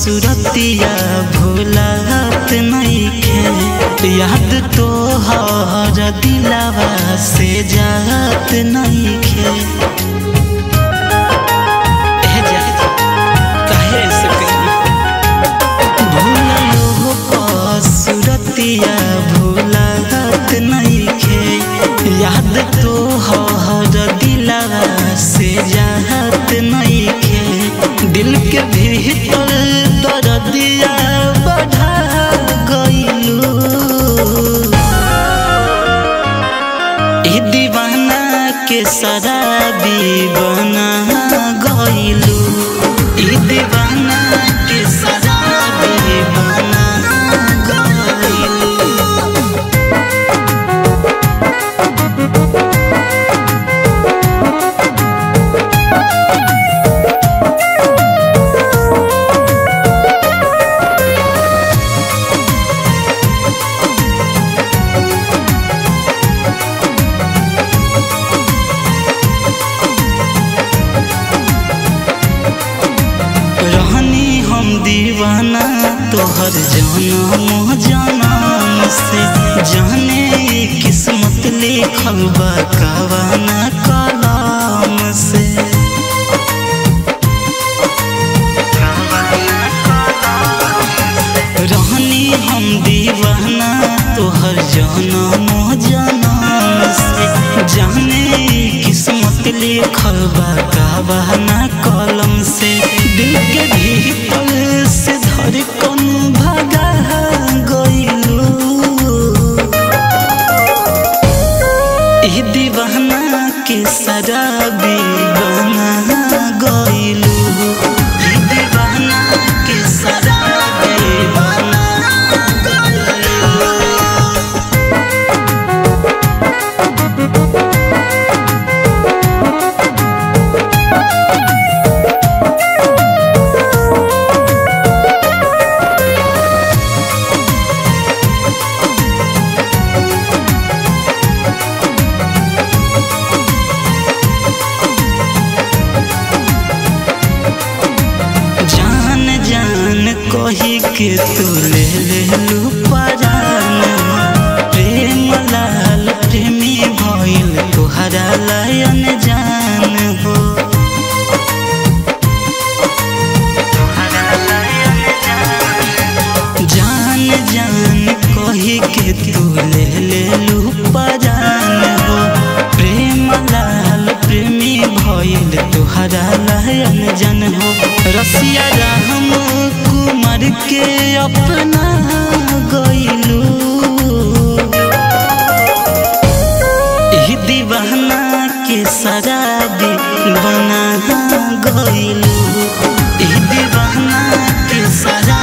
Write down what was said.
सुरतिया भूलत नइखे याद तो हर दिलावा से जात नइखे ए जा, काहे ऐसे कइली? भूललो क सुरतिया भूलत नइखे याद तो हर दिलावा से जात नइखे दिल के भीतर दर्दिया बढ़ा गइलू ई दीवाना के शराबी बना गइलू ई दीवाना के शराबी बना गइलू रहनी हम दीवाना तोहर जनम जनम से जाने ई किस्मत लिखल बा कवाना कलम से रहनी हम दीवाना तोहर जनम जनम से जाने ई किस्मत लिखल बा कवाना कलम से दिल के भीतर से धड़कन भगा गइलू ई दीवाना के शराबी बना गइलू ई दीवाना के शराबी बना गइलू जान जान कही के तू ले लेलू परान प्रेम लाल प्रेमी भइल तुहरा लयन जान हो जान जान कही के तू ले लेलू परान हो प्रेम लाल प्रेमी भइल तुहरा लयन जन हो रसिया राम कुमार के अपना गइलू ई दीवाना के शराबी बना गइलू ई दीवाना के शराबी